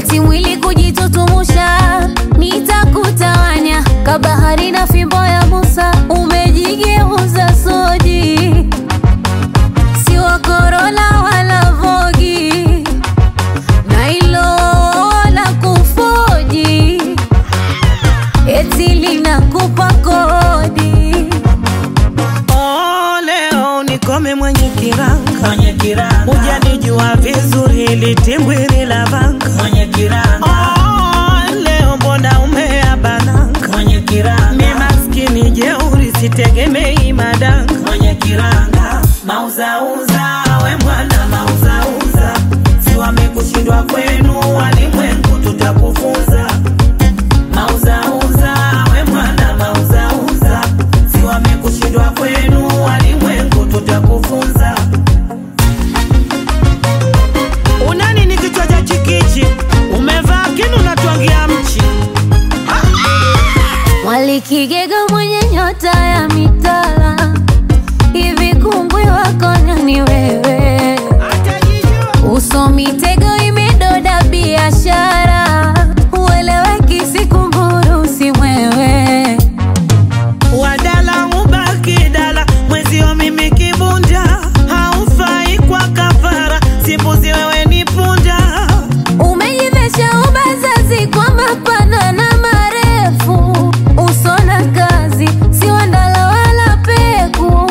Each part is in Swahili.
eti mwili kujitutumusha, nitakutawanya kabahari na fimbo ya Musa, umejigeuza soji, si wa Corolla wala Vogi, na hilo la kufoji, eti linakupa kodi. Oh, leo nikome mwenye kiranga mwenye kiranga hujanijua vizuri litimbwili la vanga mwenye kiranga oh, leo mbona umeabananga mwenye mi kiranga maskini jeuri sitegemei madanga mwenye kiranga mauzauza we mwana mauzauza si wamekushindwa kwenu walimwengu tutakufunza mauzauza we mwana mauzauza si wamekushindwa kwenu walimwengu tutakufunza unani ni kichwa cha chikichi umevaa kinu natwangia mchi Mwalikigega mwenye nyota ya mitala, hivi kungwi wako nani wewe? Uso mitego imedoda biashara, ueleweki si kunguru si mwewe. wadala ubaki dala mwezio mimi kibunda haufai kwa kafara simbuzi wewe ni punda Umejivesha ubazazi kwa mapana na marefu, uso na kazi si wandala wala peku.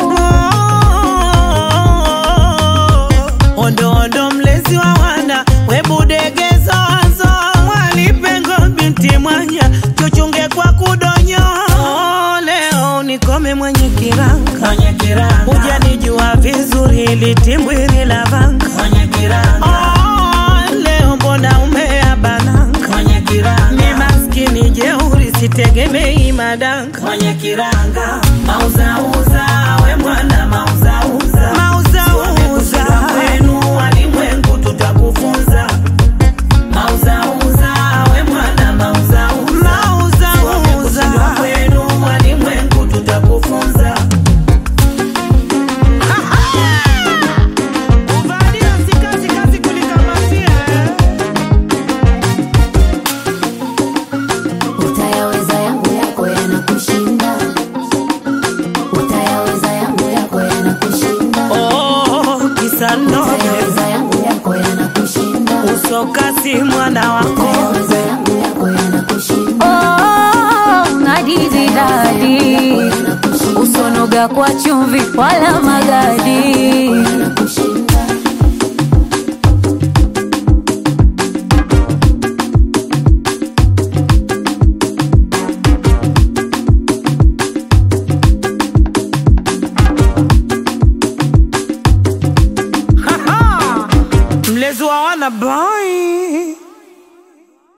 ondo ondo mlezi wa wana webudegezozo mwalipengo binti mwanya chuchunge kwa kudonyo Oh, leo nikome mwenye kiranga mwenye kiranga hujanijua vizuri litimbwili la vanga mwenye kiranga Oh, leo mbona umeabananga mwenye mi kiranga maskini jeuri sitegemei madanga mwenye kiranga mauzauza we mwana mauzauza mauzauza kwenu walimwengu tutakufunza mauzauza we mwana mauzauza mauzauza kwenu walimwengu tutakufunza Uvalia si kazi, kazi kulikamatia, eh. Utayaweza yangu yako yanakushinda, utayaweza yangu yako yanakushinda, Oh, kisa noge utayaweza yangu yako yanakushinda, usokasi mwana wako utayaweza yangu yako yanakushinda. Oh, nadizi dadi, usonoga kwa chumvi wala magadi. mlezi wa wana boy